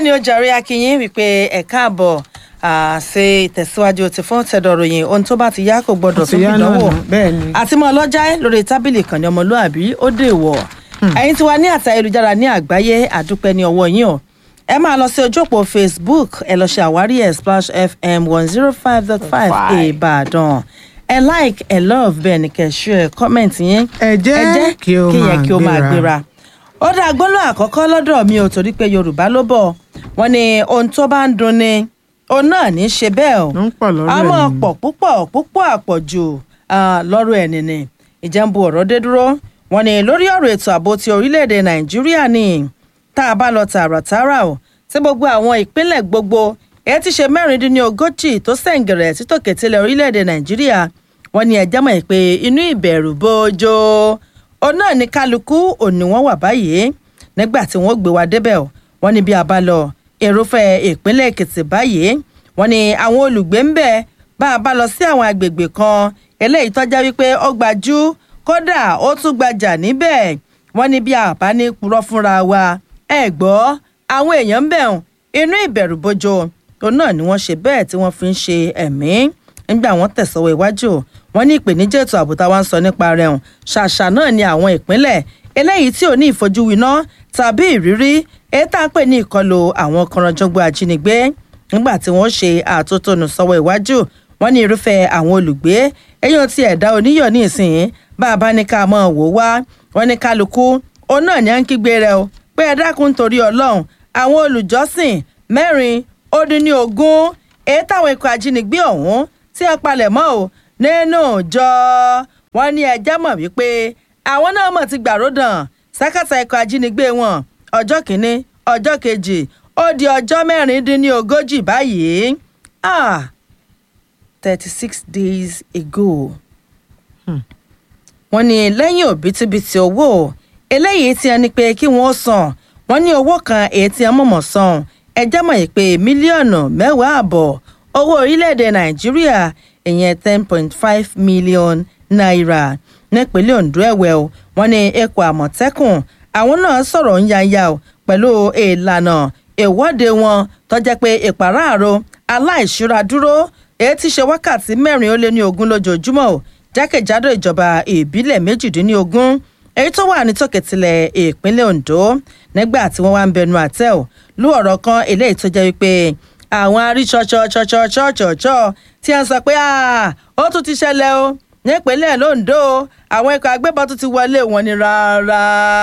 ni ó jàre akínyìn wípé ẹ káàbọ̀ ṣe ìtẹ̀síwájú ti fún tẹ̀dọ̀ròyìn ohun tó bá ti yá kò gbọdọ̀ tó ìdánwò bẹ́ẹ̀ ni. àti mọ́ ọlọ́jà lórí tábìlì kan ní ọmọlúàbí ó dè wọ̀ ẹ̀yin tí wà ní àtà ayélujára ní àgbáyé àdúpẹ́ ní ọwọ́ yín o ẹ máa lọ sí ojú òpó facebook ẹ lọ ṣe àwárí ẹ splash fm one zero five dot five ìbàdàn ẹ like ẹ love bẹ́ẹ̀ ni kẹ́ share comment yín ẹ jẹ́ kí ó yẹn máa kí ó máa gbéra. gbéra ó dá gbólóhùn àkọ́kọ́ lọ́dọ̀ mi ò torí pé yorùbá ló bọ̀ wọ́n ní ohun tó bá ń dunni òun náà ní í ṣe bẹ́ẹ̀ o Ó ń pọ̀ lọ́rọ̀ a ẹ̀ máa ni. pọ̀ púpọ̀ púpọ̀ àpọ̀jù ah, lọ́rọ̀ ẹ̀ nìní ìjẹ́nbu ọ̀rọ̀ dé dúró wọ́n ní lórí ọ̀rọ̀ ètò ààbò ti orílẹ̀-èdè nàìjíríà ni tá a bá lọ tààràtààrà o tí gbogbo àwọn ìpínlẹ̀ gbogbo èyí ti ṣe mẹ́rìndínlógójì tó sẹ̀ǹgẹ̀rẹ̀ títòkè tilẹ̀ orílẹ̀-èdè nàìjíríà wọ́n ní ẹjẹ́ mọ̀ pé inú ìbẹ̀rù bójó òun náà ní kálukú òní wọ́n wà báyìí nígbà tí wọ́n gbé wa débẹ̀ o wọ́n ní bí a bá lọ èrúfẹ́ ìpínlẹ̀ èkìtì báyìí wọ́n ní àwọn olùgbé ń bẹ̀ bá a bá lọ sí àwọn agbègbè kan eléyìí tọ́já wípé ó gbajú kódà ó tún gbajà níbẹ̀ wọ́n ní bí a bá ní purọ́ fúnra wa ẹ gbọ́ àwọn èèyàn ń bẹ̀ hàn inú ìbẹ̀rù bojo òun náà ni wọ́n ṣe bẹ́ẹ̀ tí wọ́n fi ń ṣe ẹ̀mí nígbà wọ́n tẹ̀sọ́wọ́ iwájú wọ́n ní ìpèníjà ètò ààbò táwa ń sọ nípa rẹ̀ hàn ṣàṣà náà ni àwọn ìpínlẹ̀ eléyìí tí ò ní ìfojúwiná tàbí ìrírí èyí tá à ń pè ní ìkọlù àwọn kọranjọgbọ ajínigbé nígbà tí wọ́n ṣe àtótónu sọ́wọ́ iwájú wọ́n ní irúfẹ́ àwọn olùgbé eyín ti ẹ̀dá oníyọ̀ ní ìsìn bá a bá ní ká mọ̀ wò wá wọ́n ní kálukú òun náà ní à ń kígbe rẹ̀ o pé ẹ dákun torí ọlọ́run àwọn olùjọ́sìn mẹ́rin ó dín ní ogún èyí táwọn ikọ̀ ajínigbé ọ̀hún tí wọ́n palẹ̀ mọ́ o nínú ìjọ wọn ní ẹjẹ́ mọ̀ wípé àwọn náà mọ̀ ti gbàródàn sákàtà ikọ̀ ajínigbé wọn ọjọ́ kìíní ọjọ́ kejì ó di ọjọ́ mẹ́rin dín ní ogójì báyìí ah thirty six days ago wọ́n ní lẹ́yìn òbítíbitì owó eléyìí tí ẹni pé kí wọ́n san wọ́n ní owó kan èyí tí wọ́n mọ̀mọ́ san ẹjẹ́ mọ̀ yìí pé mílíọ̀nù mẹ́wàá àbọ̀ owó orílẹ̀-èdè nàìjíríà ìyẹn ten point five million naira nípínlẹ̀ ondo ẹ̀wẹ̀ o wọ́n ní ẹ̀kọ́ àmọ̀tẹ́kùn àwọn náà sọ̀rọ̀ ń yanya o pẹ̀lú ìlànà ìwọ́de wọn tó jẹ́ pé ìpàráàrò aláìṣúra dúró èyí ti ṣe wákàtí mẹ́rin ó lé ní ogún lójoojúmọ́ o jákèjádò ìjọba ìbílẹ̀ méjìdínlógún èyí tó wà nítòkètìlẹ̀ ìpínlẹ̀ ondo nígbà tí wọ́n wá ń bẹnu àtẹ́ ò lú ọ̀rọ̀ kan eléyìí tó jẹ́ wípé àwọn aríṣọ́ṣọ́ṣọ́ṣọ́ṣọ́ṣọ́ tí wọ́n sọ pé "Ah, ó tún ti ṣẹlẹ̀ o nípínlẹ̀ londo àwọn ikọ̀ agbébọn tún ti wọlé wọn ni rárá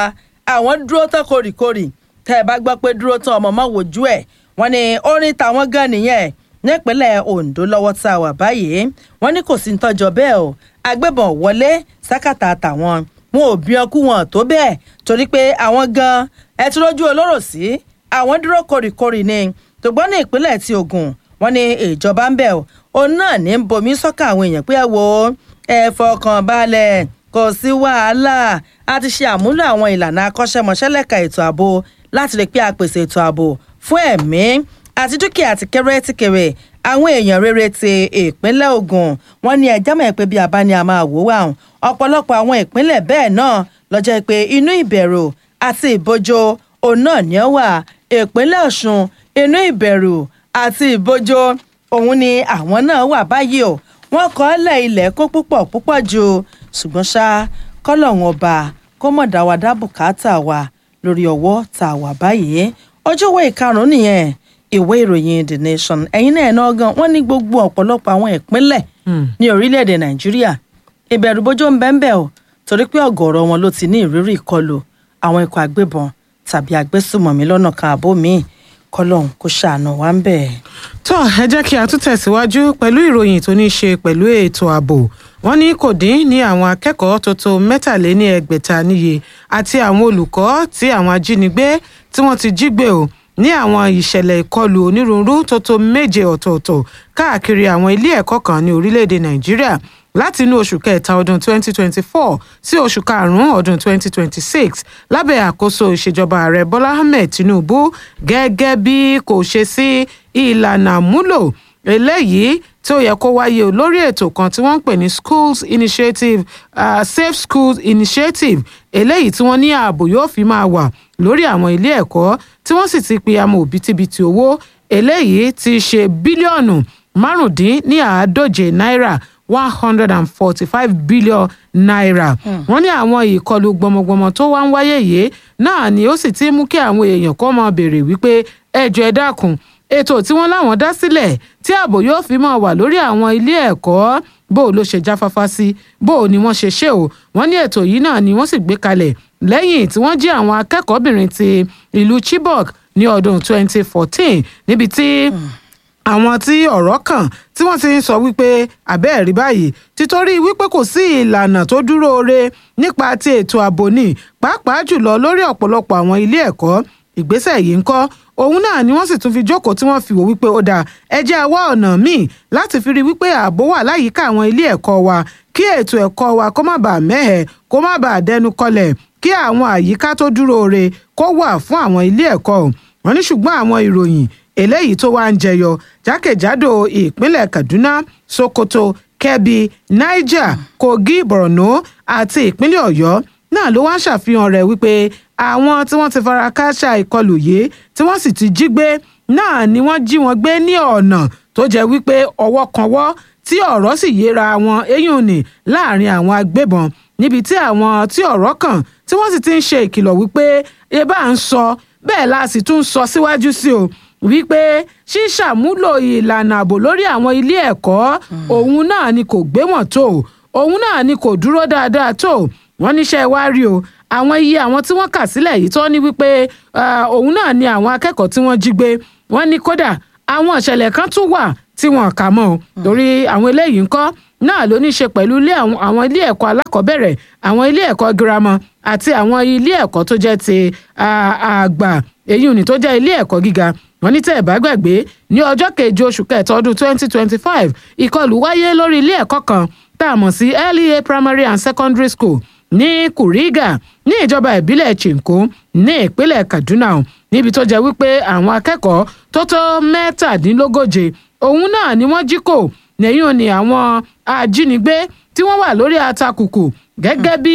àwọn dúró tán kórìkórì tẹ́ ẹ bá gbọ́ pé dúró tán ọmọ mọ́ wojú ẹ̀ wọ́n ní orin tàwọn gan nìyẹn nípínlẹ̀ ondo lọ́wọ́ tá a wà báyìí wọ́n ní kò sí ntọ́jọ́ bẹ́ẹ̀ o agbébọn wọlé sákàtà tàwọn wọn ò bí ọkú wọn tó bẹ́ẹ̀ torí pé àwọn gan ẹ ti rójú olóró sí àwọn dúró kórìkórì ni tògbọ́n ní ìpínlẹ̀ ti ogun wọ́n ní ìjọba ń bẹ̀ o òun náà ní ń bomi sọ́kà àwọn èèyàn pé ẹ wo ẹ fọkàn balẹ̀ kò sí wàhálà a ti ṣe àmúlò àwọn ìlànà akọ́ṣẹ́mọṣẹ́ lẹ́ka ètò ààbò láti rí pé a pèsè ètò ààbò fún ẹ̀mí àti dúkìá àti kéré ti kéré àwọn èèyàn rere ti ìpínlẹ̀ ogun wọ́n ní ẹjẹ́ mọ̀ pé bí a bá ní a máa wò wá hàn ọ̀pọ̀lọpọ̀ àwọn ìpínlẹ̀ bẹ́ẹ̀ náà lọ́jọ́ pé inú ìbẹ̀rù àti ìbójó òun náà ní ó wà ìpínlẹ̀ ọ̀ṣun inú ìbẹ̀rù àti ìbójó òun ni àwọn náà wà báyìí o wọ́n kọ́ lẹ̀ ilẹ̀ kó púpọ̀ púpọ̀ ju ṣùgbọ́n ṣá kọ́lọ́hún ọba kó mọ̀ dá wa dá bùkátà wa lórí ọwọ́ tá a wà báyìí ojúwé ìkarùn-ún nìyẹn ìwé ìròyìn the nation ẹ̀yin náà náà gan wọ́n ní gbogbo ọ̀pọ̀lọpọ̀ àwọn ìpínlẹ̀ ní orílẹ̀-èdè nàìjíríà ìbẹ̀rù bójó ń bẹ́ńbẹ́ o torí pé ọ̀gọ̀ọ̀rọ̀ wọn ló ti ní ìrírí ìkọlù àwọn ikọ̀ agbébọn tàbí agbésùmọ̀mí lọ́nà kan àbó míì kọ́lọ́hún kó ṣàánú wa ń bẹ̀. tó ẹ jẹ́ kí a tún tẹ̀síwájú pẹ̀lú ìròyìn tó ní í ṣe pẹ̀lú ètò ààbò wọ́n ní kò dín ní àwọn akẹ́kọ̀ọ́ tó tó mẹ́tàléní ẹgbẹ̀ta níye àti àwọn olùkọ́ tí àwọn ajínigbé tí wọ́n ti jí gbé o ní àwọn ìṣẹ̀lẹ̀ ìkọlù onírúurú tó tó méje ọ̀tọ̀ọ̀tọ̀ káàkiri àwọn ilé ẹ̀kọ́ kan ní orílẹ̀-èdè nàìjíríà láti inú oṣù kẹta ọdún 2024 sí oṣù karùn-ún ọdún 2026 lábẹ́ àkóso ìṣèjọba ààrẹ bọ́lá ahmed tinubu gẹ́gẹ́ bí kò ṣe sí ìlànà àmúlò eléyìí tí ó yẹ kó wáyé o lórí ètò kan tí wọ́n ń pè ní schools initiative uh, safe schools initiative eléyìí tí wọ́n ní ààbò yóò fi máa wà lórí àwọn ilé ẹ̀kọ́ tí wọ́n sì ti pe amọ̀ òbítíbitì owó eléyìí ti ṣe bílíọ̀nù márùndínláàádóje náírà one hundred and forty-five billion naira. wọ́n ní àwọn ìkọlù gbọmọgbọmọ tó wá ń wáyé yìí náà ni ó sì ti mú kí àwọn èèyàn kọ́ máa béèrè wípé ẹjọ́ ẹ dákun ètò tí wọ́n láwọn dá sílẹ̀ tí ààbò yóò fi máa wà lórí àwọn ilé ẹ̀kọ́ bó o ló ṣe jáfáfá sí bó o ni wọ́n ṣe ṣe o wọ́n ní ètò yìí náà ni wọ́n sì gbé kalẹ̀ lẹ́yìn tí wọ́n jí àwọn akẹ́kọ̀ọ́bìnrin ti ìlú Chibok ní ọdún 2014 níbi tí àwọn tí ọ̀rọ̀ kàn tí wọ́n ti ń sọ wípé àbẹ́ẹ̀rí báyìí títorí wípé kò sí ìlànà tó dúró re nípa ti ètò ààbò ní pàápàá jùlọ lórí ọ̀pọ̀lọpọ̀ àwọn ilé ẹ̀kọ́ ìgbésẹ̀ yìí ń kọ́ òun náà ni wọ́n sì tún fi jókòó tí wọ́n fi wò wípé ó dáa ẹ jẹ́ a wá ọ̀nà míì láti fi rí wípé ààbò wà láyìíká àwọn ilé ẹ̀kọ́ wa kí ètò ẹ̀kọ́ wa kó má bàa mẹ́hẹ̀ kó má bàa dẹnu kọlẹ̀ kí àwọn àyíká tó dúró re kó wà fún àwọn ilé ẹ̀kọ́ wọn ní ṣùgbọ́n àwọn ìròyìn eléyìí tó wá ń jẹyọ jákèjádò ìpínlẹ̀ Kaduna Sokoto Kebbi Niger Kogi Borno àti ìpínlẹ̀ Ọ̀yọ́ náà ló wá ń ṣàfihàn rẹ̀ wípé àwọn tí wọ́n ti fara káṣá ìkọlù yìí tí wọ́n sì ti jí gbé náà ni wọ́n jí wọn gbé ní ọ̀nà tó jẹ́ wípé ọwọ́ kanwọ́ tí ọ̀rọ̀ sì yéra wọn eyín ni láàrin àwọn agbébọn níbi tí àwọn tí ọ̀rọ̀ kàn tí wọ́n sì ti ń ṣe ìkìlọ̀ wípé ebá ń sọ bẹ́ẹ̀ la sì tún sọ síwájú sí o wípé ṣíṣàmúlò ìlànà ààbò lórí àwọn ilé ẹ̀kọ́ òun náà ni kò gbé wọn tó òun náà ni kò dúró dáadáa tó wọ́n níṣẹ́ wá rí o àwọn iye àwọn tí wọ́n kà sílẹ̀ yìí tó ní wípé òun náà ni àwọn akẹ́kọ̀ọ́ tí wọ́n jí gbé wọ́n ní kódà àwọn ìṣẹ̀lẹ̀ kan tún wà tí wọ́n kà mọ́ o torí àwọn eléyìí ńkọ́ náà ló ní í ṣe pẹ̀lú ilé àwọn ilé ẹ̀kọ́ alákọ̀ọ́bẹ̀rẹ̀ àwọn ilé ẹ̀kọ́ girama àti àwọn ilé ẹ̀kọ́ tó jẹ́ ti àgbà èyí ò ní tó jẹ́ ilé ẹ̀kọ́ gíga wọ́n ní tẹ́ ẹ̀ bá gbàgbé ní ọjọ́ keje oṣù kẹta ọdún twenty twenty five ìkọlù wáyé lórí ilé ẹ̀kọ́ kan tá a mọ̀ sí LEA primary and secondary school ní Kuriga ní ìjọba ìbílẹ̀ Chinko ní ìpínlẹ̀ Kaduna níbi tó jẹ́ wípé àwọn akẹ́kọ̀ọ́ tó tó mẹ́tàdínlógóje òun náà ni wọ́n jí kò lẹ́yìn òní àwọn ajínigbé tí wọ́n wà lórí atakùkù gẹ́gẹ́ bí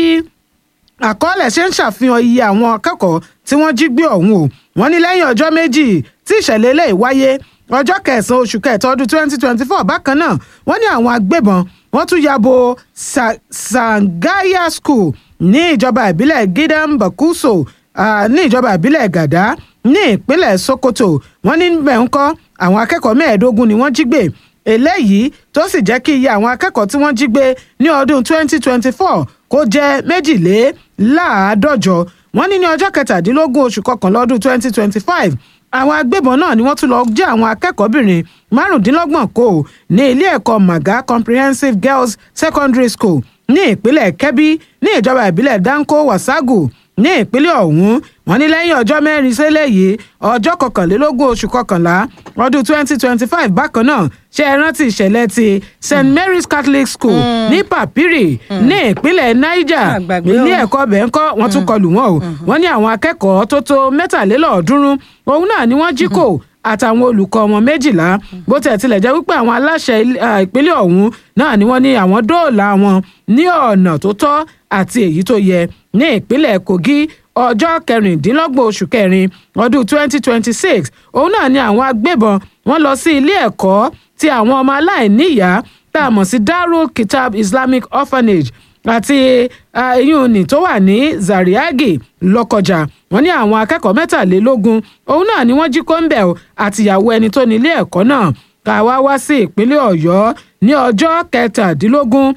àkọọ́lẹ̀ ṣe ń ṣàfihàn iye àwọn akẹ́kọ̀ọ́ tí wọ́n jí gbé ọ̀hún o wọ́n ní lẹ́yìn ọjọ́ méjì tí ìṣẹ̀lẹ̀ eléyìí wáyé ọjọ́ kẹsàn-án oṣù kẹta ọdún twenty twenty four bákan náà wọ́n ní àwọn agbébọn wọ́n tún ya bo Sangaya School ní ìjọba ìbílẹ̀ Gidan Bakuso ní ìjọba ìbílẹ̀ Gàdá ní ìpínlẹ̀ Sokoto wọ́n ní bẹ́ẹ̀ ń kọ́ àwọn akẹ́kọ̀ọ́ mẹ́ẹ̀ẹ́dógún ni wọ́n jí gbé eléyìí tó sì jẹ́ kí iye àwọn akẹ́kọ̀ọ́ tí wọ́n jí gbé ní ọdún 2024 kó jẹ́ méjìléláàádọ́jọ wọ́n ní ní ọjọ́ kẹtàdínlógún oṣù kọkànlá ọdún 2025 àwọn agbébọn náà ni wọ́n tún lọ jẹ́ àwọn akẹ́kọ̀ọ́bìnrin márùndínlọ́gbọ̀n kó ní ilé ẹ̀kọ́ Maga Comprehensive Girls Secondary School ní ìpínlẹ̀ Kebbi ní ìjọba ìbílẹ̀ Danko Wasagu ní ìpínlẹ̀ ọ̀hún wọ́n ní lẹ́yìn ọjọ́ mẹ́rin sílẹ̀ yìí ọjọ́ kọkànlélógún oṣù kọkànlá ọdún twenty twenty five bákan náà ṣe é rántí ìṣẹ̀lẹ̀ ti st mary's catholic school ní papiri ní ìpínlẹ̀ niger ilé ẹ̀kọ́ bẹ́ńkọ́ wọ́n tún kọlù wọn o wọ́n ní àwọn akẹ́kọ̀ọ́ tó tó mẹ́tàlélọ́ọ̀ọ́dúnrún òun náà ni wọ́n jí kò àtàwọn olùkọ́ wọn méjìlá bó tẹ̀ tilẹ̀ jẹ́ wípé àwọn aláṣẹ ìpínlẹ̀ ọ̀hún náà ni wọ́n ní àwọn dóòlà wọn ní ọ̀nà tó tọ́ àti èyí tó yẹ ní ìpínlẹ̀ kogi ọjọ́ kẹrìndínlọ́gbọ̀n oṣù kẹrin ọdún 2026 òun náà ni àwọn agbébọn wọ́n lọ sí ilé ẹ̀kọ́ ti àwọn ọmọ aláìníyàá tá a mọ̀ sí darul kitab islamic orphanage àti eyín òní tó wà ní zariagi lọ́kọjà wọ́n ní àwọn akẹ́kọ̀ọ́ mẹ́tàlélógún òun náà ni wọ́n jí kóńbẹ̀ àtìyàwó ẹni tó ní ilé ẹ̀kọ́ náà ká wá wá sí ìpínlẹ̀ ọ̀yọ́ ní ọjọ́ kẹtàdínlógún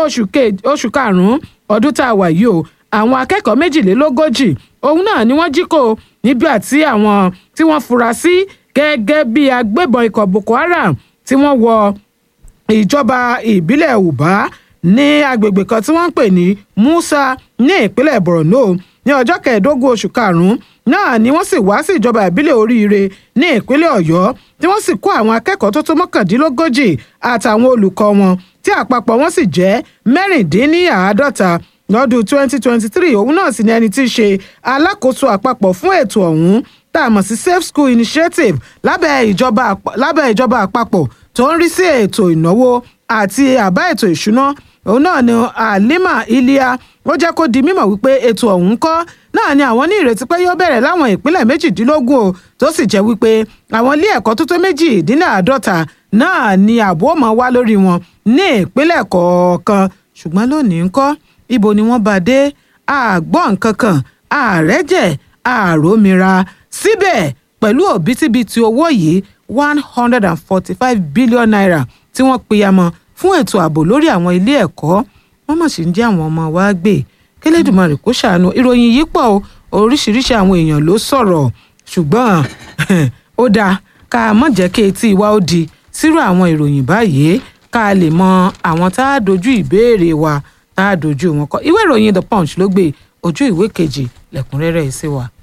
oṣù karùn-ún ọdún tá a wà yìí o àwọn akẹ́kọ̀ọ́ méjìlélógójì òun náà ni wọ́n jí kó nígbà tí àwọn tí wọ́n fura sí gẹ́gẹ́ bí agbébọn ikọ̀ boko haram tí wọ́n wọ ìjọba ìbílẹ̀ uba ní agbègbè kan tí wọ́n ń pè ní musa ní ìpínlẹ̀ borno ní ọjọ́ kẹẹ̀ẹ́dógún oṣù karùn-ún náà ni wọ́n sì wá sí ìjọba ìbílẹ̀ oríire ní ìpínlẹ̀ ọ̀yọ́ tí wọ́n sì kó àwọn akẹ́kọ̀ọ́ tó tó mọ́kàndínlógójì àtàwọn olùkọ́ wọn tí àpapọ̀ wọn sì jẹ́ mẹ́rìndínláàádọ́ta lọ́dún 2023 òun náà sì ni ẹni tí í ṣe alákòóso àpapọ̀ fún ètò ọ̀hún tá a mọ̀ sí safe school initiative lábẹ́ ìjọba lábẹ́ ìjọba àpapọ̀ tó ń rí sí ètò ìnáwó àti àbá ètò ìṣúná òun náà ni halima iliya ó jẹ́ kó di mímọ̀ wípé ètò ọ̀hún kọ́ náà ni àwọn ní ìrètí pé yóò bẹ̀rẹ̀ láwọn ìpínlẹ̀ méjìdínlógún o tó sì jẹ́ wípé àwọn ilé ẹ̀kọ́ tó tó méjìdínláàádọ́ta náà ni ààbò máa wá lórí wọn ní ìpínlẹ̀ kọ̀ọ̀kan ṣùgbọ́n lónìí ńkọ́ ibo ni wọ́n bá dé àgbọ̀ nǹkan kan àrẹ́jẹ̀ àròmìra síbẹ̀ pẹ̀lú òbítíbitì owó yìí one hundred and forty-five billion naira tí wọ́n pìyàmọ́ fún ètò ààbò lórí àwọn ilé ẹ̀kọ́ wọ́n mọ̀ sí ń jẹ́ àwọn ọmọ wa gbé kélédùmarè kó ṣàánú ìròyìn yìí pọ̀ o oríṣiríṣi àwọn èèyàn ló sọ̀rọ̀ ṣùgbọ́n ó dáa ká mọ̀ jẹ́ kí etí wa ó di sírò àwọn ìròyìn báyìí ká lè mọ àwọn tá a dojú ìbéèrè wa tá a dojú wọn kọ ìwé ìròyìn the punch ló gbé ojú ìwé kejì lẹ́kùnrẹ́rẹ́ sí wa.